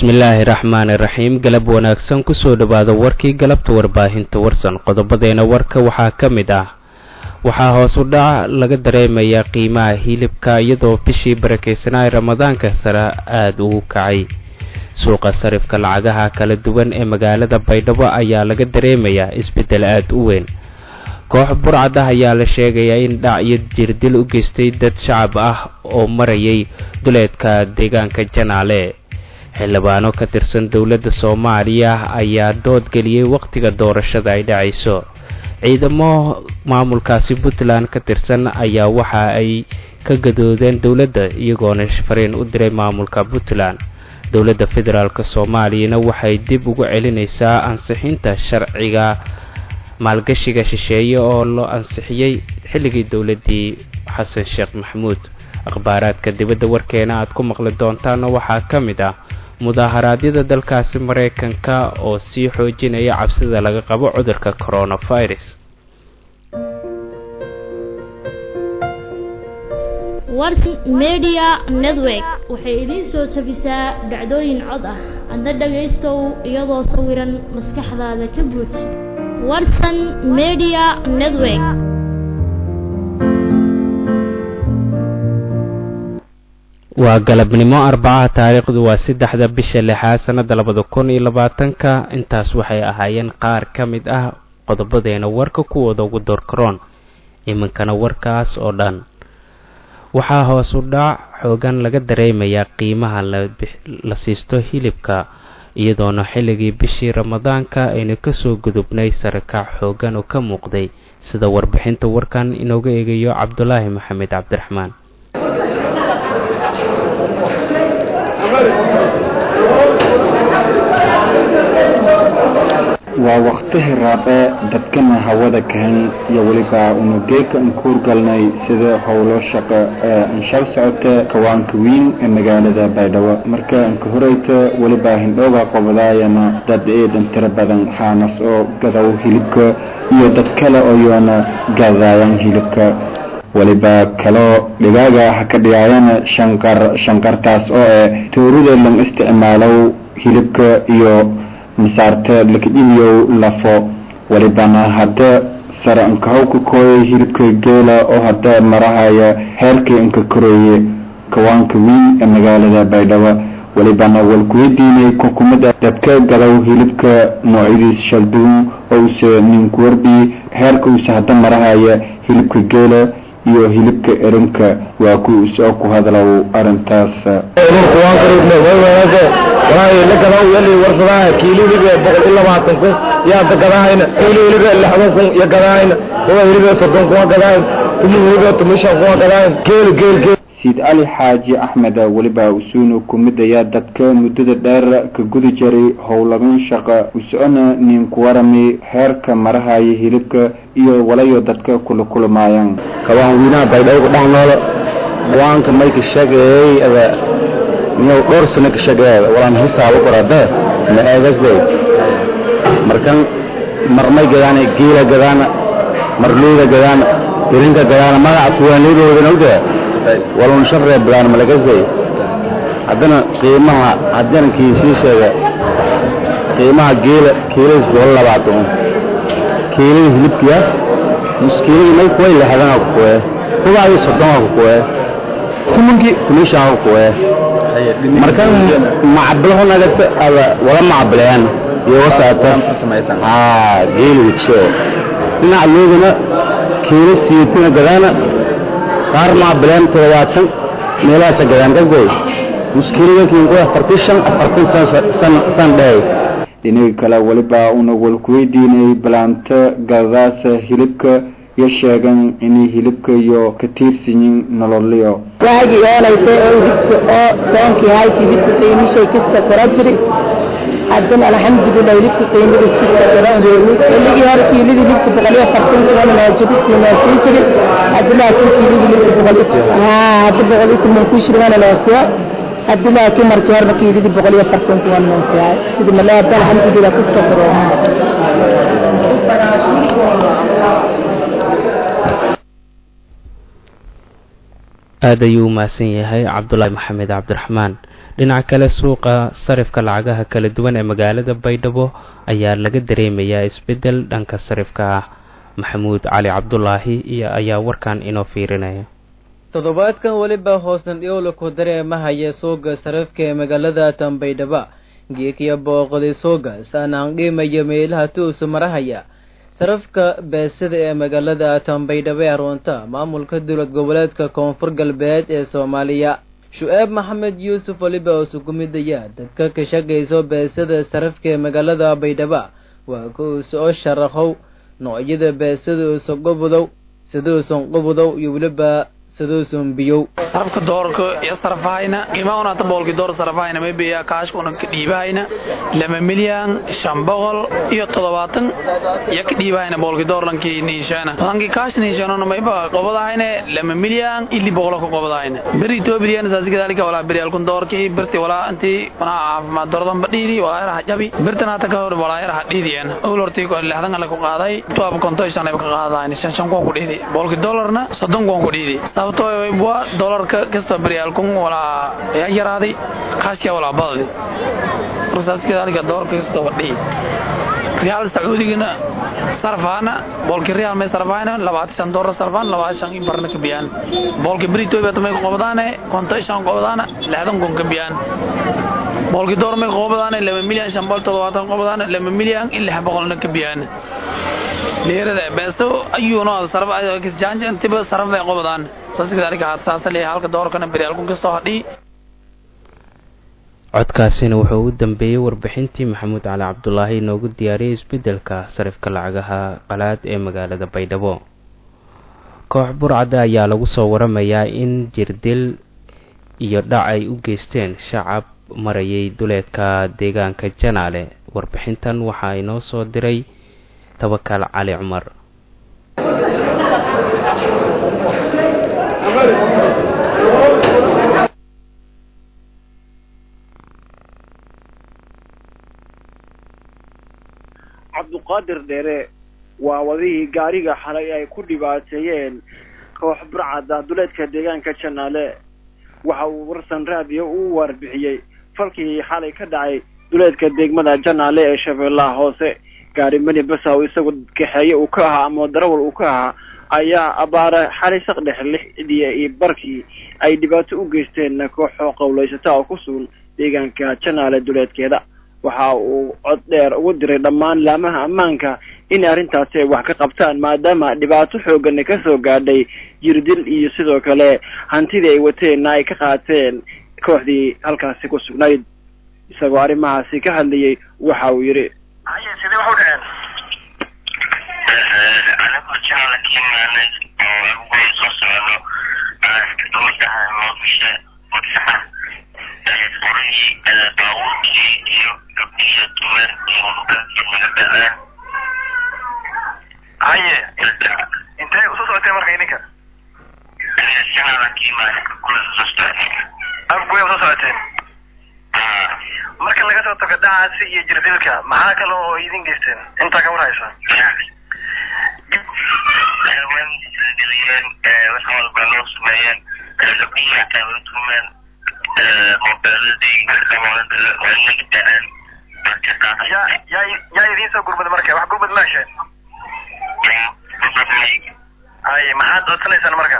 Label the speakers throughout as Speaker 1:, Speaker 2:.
Speaker 1: bismillaahi raxmaani raxiim galab wanaagsan kusoo dhowaada warkii galabta warbaahinta warsan qodobadeena warka waxaa ka mid ah waxaa hoos u dhac laga dareemayaa qiimaha hilibka iyadoo bishii barakeysanaa ramadaanka sare aada ugu kacay suuqa sarifka lacagaha kala duwan ee magaalada baydhabo ayaa laga dareemayaa isbeddel aada u weyn koox burcad ah ayaa la sheegayaa in dhac iyo jirdil u geystay dad shacab ah oo marayay duleedka deegaanka janaale xildhibaano ka tirsan dowladda soomaaliya ayaa dood geliyey wakhtiga doorashada ay dhacayso ciidamo maamulkaasi puntland ka tirsan ayaa waxa ay ka gadoodeen dowladda iyagoona fariin u diray maamulka puntland dowladda federaalk soomaaliyana waxay dib ugu celinaysaa ansixinta sharciga maalgashiga shisheeye oo loo ansixiyey xilligii dowladdii xasan sheekh maxamuud akhbaaraadka dibadda warkeena aad ku maqli doontaana waxaa ka mid ah mudaaharaadyada dalkaasi maraykanka oo sii xoojinaya cabsida laga qabo cudurka coronavirus
Speaker 2: warsan media network waxay idiin soo jabisaa dhacdooyin cod ah adna dhagaystow iyadoo sawiran maskaxdaada ka buuj warsan media network
Speaker 1: waa galabnimo arbacaha taariikhdu waa saddexda bisha lixaad sannada labada kun iyo labaatanka intaas waxay ahaayeen qaar ka mid ah qodobadeena warka kuwooda ugu doorkaroon iminkana warkaas oo dhan waxaa hoos u dhac xoogan laga dareemayaa qiimaha la siisto hilibka iyadoona xilligii bishii ramadaanka aynu kasoo gudubnay sarakac xoogan oo ka muuqday sida warbixinta warkan inooga eegayo cabdulaahi maxamed cabdiraxmaan
Speaker 3: waa wakhtihi raabe dadkana hawada kahan iyo weliba unugeeka aan ku hurgalnay sida howlo shaqo ee anshal socota kawaanka wiin ee magaalada baydhabo marka anka horeyta weliba hindhooga qobadaayana dad eedan tiro badan xaanas oo gadaw hilibka iyo dad kale oo yoona gadaayan hilibka weliba kaloo dhigaaga ha ka dhigaayana shanqar shanqartaas oo eh toorida lang isticmaalow hilibka iyo masaarta lakadhibiyow lafo welibana hadda sare ankahow ka kooyay hilibka geela oo hadda marahaya heerkii anka koreeye kawaanka wiin ee magaalada baydhabo welibana walkuweydiinay kukumada dadka gadaw hilibka noocyadiis shalduun oo use ninkuwarbi heerka use hadda marahaya hilibka geela iyo hilibka erinka waa ku soo ku hadlow arintaas
Speaker 4: lagadaw yali warsadaaha kiilo hilibe boqol iyo labaatan kun yaada gadaahayna kiilo hilibe lixdan kun iyo gadaahayna kuwa hilibe soddon kuma gadaahayn tumi hilibe tumishan kuma gadaahayn geel geel geel
Speaker 3: siid cali xaaji axmed weliba usuunu kumid ayaa dadka muddada dheer ka gudi jiray howlagan shaqa usocona ninkuwarami heerka marahaya hilibka iyo walayo dadka kula kulmaayaan
Speaker 4: kabaan wiinaha baydhabo ku dhex noolo waanka mayka sheegayay ada miyaw dhowr sano ka sheegayaada walaan hisaabo qorade ma eegasday markan marmay gadaana geela gadaana marluuda gadaana irinka gadaana magaca kuwaanidoodan ogda walun sharree badaan malagasday haddana qiimaha haddana kii sii sheega qiimaha geela kiiladis boqol labaatan kiilada hilibkiya muskiilada may kuway lixdana ku kuwee kubaadi soddonka ku kuwee tumankii tumishaa ku kuwee markan macablaho nagata ada wala macablayaan iyo wasaata haa geeli wigso dhinaca loodana kiilo siitina gadaana qaar macablayaan toddobaatan meelahaasa gadaan gasday muskiiladankiin ku afartan shan afartan san san dhehay
Speaker 3: dhinaga kale weliba una walkuweydiinay balaanta gadadaasa hilibka iyo sheegan inay hilibka iyo ka tiirsanyiin nololyo
Speaker 5: waagii oolaytay oo hibka oo soonkii haykii hibka qiimishay kista kora jiri haddana alxamdulilah hilibka qiimada kista kora reewi xilligii hore kiiladii hilibka boqol iyo afartan kuwan maajibistii noosii jiri haddi laakiin kiiladii hilibka boqol haa hadda boqol iyo toban ku shirgana noosiya haddi laakiin markii horena kiiladii boqol iyo afartan kuwan noosiyaay sidi malaada alxamdulilah kista koro
Speaker 1: aada ayuu u mahadsan yahay cabdulaahi maxamed cabdiraxmaan dhinaca kale suuqa sarifka lacagaha kala duwan ee magaalada baydhabo ayaa laga dareemayaa isbeddel dhanka sarifka ah maxamuud cali cabdulaahi iyo ayaa warkan inoo fiirinaya
Speaker 6: toddobaadkan weliba hoosna dhiyowla ku dareemahaya suuga sarifka ee magaalada tanbaydhaba geekiya booqday suuga saanaan qiimaya meelaha tuusu marahaya sarafka beesada ee magaalada tanbaydhaba ee runta maamulka dowlad goboleedka koonfur galbeed ee soomaaliya shu-eeb maxamed yuusuf weliba oo sugumidaya dadka ka shaqayso beesada sarafka ee magaalada baydhaba waa ku soo sharaxow noocyada beesada uusan qubudow siduusan qubudow iyo weliba siduusan biyow
Speaker 7: sarafka doorka iyo sarafahayna qiimaha unata boolki door sarafahayna maybe kaashka una ka dhiibahayna laba milyan shan boqol iyo toddobaatan iyo ka dhiibahayna boolki doorlankii niishaana lankii kaash niishaanona mayba qobadahayna laba milyan ili boqolo ka qobadahayna beri etoobiyan saasi kadalika walaa beri alkun doorkii birti walaa intii wanaa caafimaad dorodan badhiidi walaa yaraha jabi birtan hata ka hor walaa yaraha dhiidiyeen owl hortii lixdan ale ku qaaday tuab konto shan ay ka qaadahayn shan shan kuwan ku dhiidi boolki dollarna soddon kuwan ku dhiidi sababtoo waa dolarka kasta baryaalkun walaa yaa yaraaday kaashya walaa badadi markaaskedaalika dolarka kasta wadhihi riyaal sacuudigana sarfaana boolki riyaal may sarfaana labaatan shan dolar sarfaan labaatan shan in barna ka biyaan boolki britoobiya may qobdaane konto shan qobdaana lixdan kun ka biyaan boolki door may qobdaane laba milyan shan boqol toddobaatan qobdaana laba milyan in lix boqolna ka biyaan dheerada beeso ayuuna sarf jaanja intiba sarf ay qobdaan saaskadaalika saasa leeyahay halka doorkana beryaalkun kastoo hadhii
Speaker 1: codkaasina wuxuu u dambeeyey warbixintii maxamuud cali cabdulaahi inoogu diyaariyey isbeddelka sarifka lacagaha qalaad ee magaalada baydhabo koox burcada ayaa lagu soo waramayaa in jirdil iyo dhac ay u geysteen shacab marayay duleedka deegaanka janaale warbixintan waxaa inoo soo diray tabakal cali cumar
Speaker 8: cabduqaadir dheere waa wadihii gaariga xalay ay ku dhibaateeyeen koox burcada duleedka deegaanka janaale waxa uu warsan raadiyo u warbixiyey falkii xalay ka dhacay duleedka degmada janaale ee shabeellaha hoose gaari mani basaw isagu kaxeeye uu ka ahaa ama darawal uu ka ahaa ayaa abaara xalay saqdhex lixdiya iyo barkii ay dhibaato u geysteen kooxoo qowlaysata oo ku sugan deegaanka janaale duleedkeeda waxa uu cod dheer ugu diray dhammaan laamaha ammaanka in arrintaasi ay wax ka qabtaan maadaama dhibaato xoogana ka soo gaadhay jirdil iyo sidoo kale hantidii ay wateenna ay ka qaateen kooxdii halkaasi ku sugnayd isagoo arrimahaasi ka hadlayay waxa uu yidhi
Speaker 9: haye sidee wax u dhaceen anigu jacla ka imaanay oo agugoy soo socono gabadha noofisha wadsaxa furihii baabuurkii iyo gabdhiyo dumar iyo dalkii naga dhaceen haye intee usoo socotee marka idinka jacla ka imaanay kula soo socotay agugoy usoo socoteen marka laga soo tago dhacaasi iyo jirdilka maxaa kale oo idin geysteen intaa ka warhaysa wax walba noo sameeyeen gabdhihi xataa way tumeen mobeeladii waa naga dhaceen yaa yaa yaa idiin soo gurmada marka wax gurmad ma hesheen haye maxaad codsanaysaan marka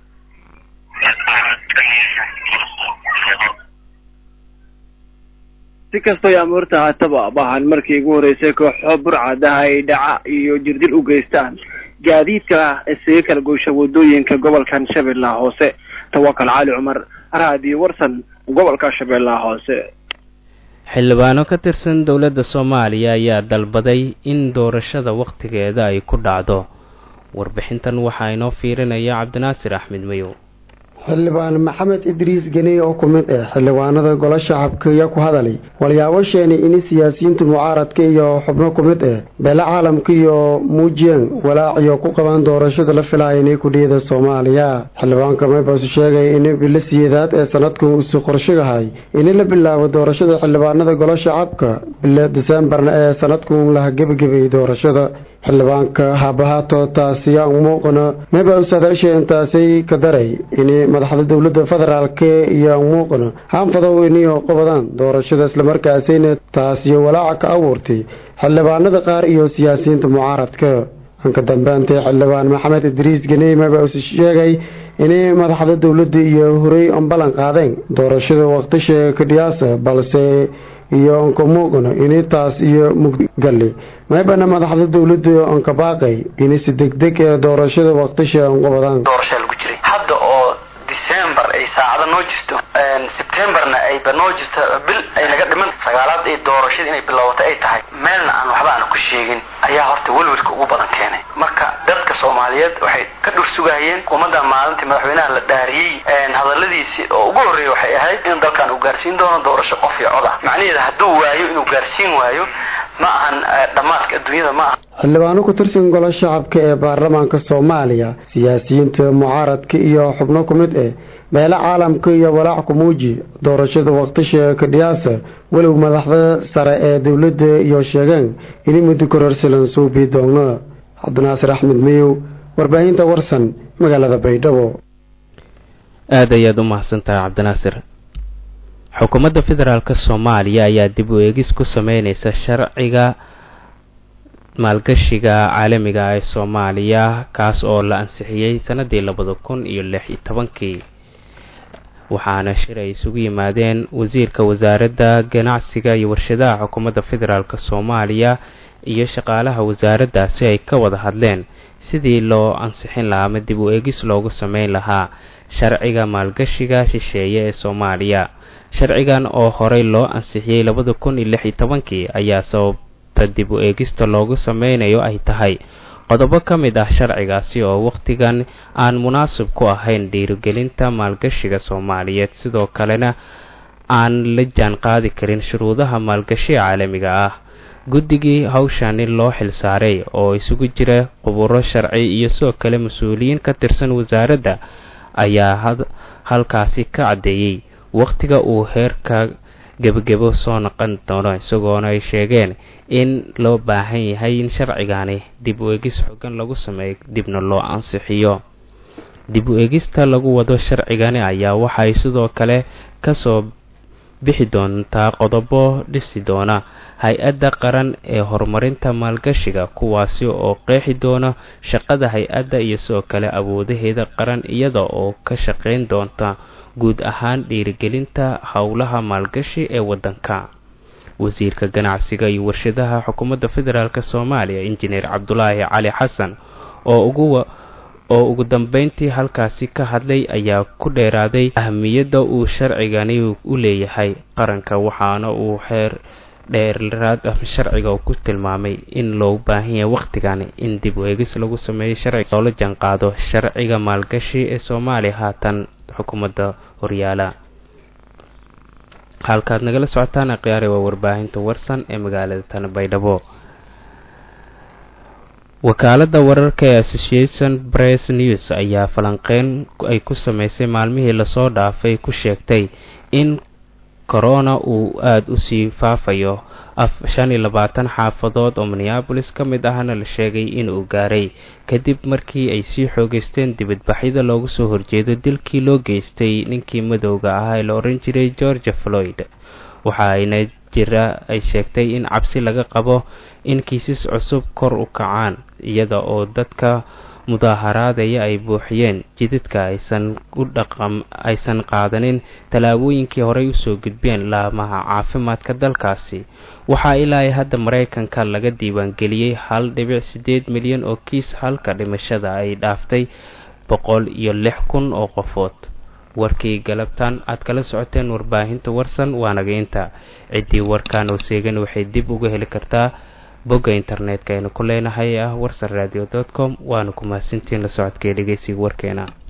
Speaker 8: si kastoo amuurta haataba bahan markii ugu horeysay kooxo burcadaha ay dhaca iyo jirdil u geystaan gaadiidka isaga kala goysha wadooyinka gobolkan shabeellaha hoose tawakal cali cumar raadiyo warsan gobolka shabeellaha hoose
Speaker 1: xildhibaano ka tirsan dowladda soomaaliya ayaa dalbaday in doorashada wakhtigeeda ay ku dhacdo warbixintan waxaa inoo fiirinaya cabdinaasir axmed mayow
Speaker 10: xildhibaan maxamed idriis geney oo ku mid ah xildhibaanada golo shacabka iyo ku hadalay walyaabo sheeni in siyaasiyiinta mucaaradka iyo xubno ku mid ah beele caalamka iyo muujiyeen walaaciyo ku qabaan doorashada la filaya inay kudhiyada soomaaliya xildhibaanka maybaasu sheegay in bilo siyeedaad ee sanadkan usu qorshigahay in la bilaabo doorashada xildhibaanada golo shacabka bilo diseembarna ee sanadkan laha gebagabay doorashada xildhibaanka haabahaato taasiya muuqana meba usadashe intaasay ka daray in madaxda dowladda federaalk iyo muuqana haanfadow iniyo qabadaan doorashada islamarkaasina taasiyo walaaca ka abuurtay xildhibaanada qaar iyo siyaasiyiinta mucaaradka anka dambeantay xildhibaan maxamed idriis ganey maba us sheegay inay madaxda dowladda iyo horey on ballan qaadeen doorashada waqtisha kadhiyaasa balse iyo onka muuqana ini taas iyo mugdigali maybana madaxda dowladda onka baaqay ini si degdeg ee doorashada waqtisha onqabadaan
Speaker 11: doorashaa lagu jiray hadda oo december ay saacada noo jirto septemberna ayba noo jirto bil ay naga dhiman sagaalaad ay doorashada inay bilowatay ay tahay meelna aan waxba aan ku sheegin ayaa horta welwelka ugu badan keenay marka dadka soomaaliyeed waxay ka dhur sugayeen ummadda maalintii madaxweynaha la dhaariyey hadaladiisii oo ugu horreeya waxay ahayd in dalkan uu gaarsiin doono doorasho qof iyo cod ah macnaheeda hadduu waayo inuu gaarsiin waayo ma ahan dhammaadka adduunyada ma aha
Speaker 10: xildhibaano ku tirsan golo shacabka ee baarlamaanka soomaaliya siyaasiyiinta mucaaradka iyo xubno ku mid eh meelo caalamka iyo walaac ku muuji doorashada waqtisha kadhiyaasa walow madaxda sare ee dowladda iyo sheegeen ini muddo kororsilan suubi doona cabdinaasir axmed miyow warbaahinta warsan magaalada baydhabo
Speaker 1: aada ayaad u mahadsantahay cabdinaasir xukuumadda federaalk soomaaliya ayaa dib u eegis ku sameyneysa sharciga maalgashiga caalamiga ee soomaaliya kaas oo la ansixiyey sanadii labada kun iyo lix iyo tobankii waxaana shir ay isugu yimaadeen wasiirka wasaaradda ganacsiga iyo warshadaha xukuumadda federaalk soomaaliya iyo shaqaalaha wasaaradda si ay ka wada hadleen sidii loo ansixin lahaa ama dib u eegis loogu sameyn lahaa sharciga maalgashiga shisheeye ee soomaaliya sharcigan oo horey loo ansixiyey labada kun iyo lix iyo tobankii ayaa sababta dib u eegista loogu sameynayo ay tahay qodobo ka mid ah sharcigaasi oo wakhtigan aan munaasib ku ahayn dhiirigelinta maalgashiga soomaaliyeed sidoo kalena aan la jaan qaadi karin shuruudaha maalgashiga caalamiga ah guddigii hawshani loo xilsaaray oo isugu jira quburo sharci iyo sidoo kale mas-uuliyiin ka tirsan wasaaradda ayaa halkaasi ka caddeeyey wakhtiga uu heerka gebagebo soo noqon doono isagoona ay sheegeen in loo baahan yahay in sharcigani dib u eegis xogan lagu sameeyo dibna loo ansixiyo dib u eegista lagu wado sharcigani ayaa waxay sidoo kale kasoo bixi doontaa qodobo dhisi doona hay-adda qaran ee horumarinta maalgashiga kuwaasi oo qeexi doona shaqada hay-adda iyo sidoo kale awoodaheeda qaran iyada oo ka shaqeyn doonta guud ahaan dhiirigelinta howlaha maalgashi ee waddanka wasiirka ganacsiga iyo warshadaha xukuumadda federaalk soomaaliya injineer cabdulaahi cali xasan oo ugu oo ugu dambeyntii halkaasi ka hadlay ayaa ku dheeraaday ahamiyadda uu sharcigani u leeyahay qaranka waxaana uu xeer dheeraad sharciga ku tilmaamay in loo baahan yahay wakhtigani in dib u eegis lagu sameeyo sharciga loola janqaado sharciga maalgashi ee soomaaliya haatan xukuumadda horyaala halkaad nagala socotaan akhyaari waa warbaahinta warsan ee magaalada tani baydhabo wakaaladda wararka ee association press news ayaa falanqeyn ay ku sameysay maalmihii lasoo dhaafay ku sheegtay in corona uu aada u sii faafayo shan iyo labaatan xaafadood oo minneabolis ka mid ahna la sheegay inuu gaaray kadib markii ay sii xoogeysteen dibadbaxyada loogu soo horjeedo dilkii loo geystay ninkii madowga ahaa ee la oran jiray george floyd waxa ayna jira ay sheegtay in cabsi laga qabo in kiisas cusub kor u kacaan iyada oo dadka mudaaharaadaya ay buuxiyeen jidadka aysan u dhaqam aysan qaadanin tallaabooyinkii horey usoo gudbeen laamaha caafimaadka dalkaasi waxaa ilaa hadda maraykanka laga diiwaangeliyey hal dhibic siddeed milyan oo kiis halka dhimashada ay dhaaftay boqol iyo lix kun oo qofood warkii galabtaan aad kala socoteen warbaahinta warsan waa nageynta ciddii warkaan oo seegan waxay dib uga heli kartaa bogga internetka aynu ku leenahay ah warsan radio com waana ku mahadsantiin la socodkee dhegeysiga warkeena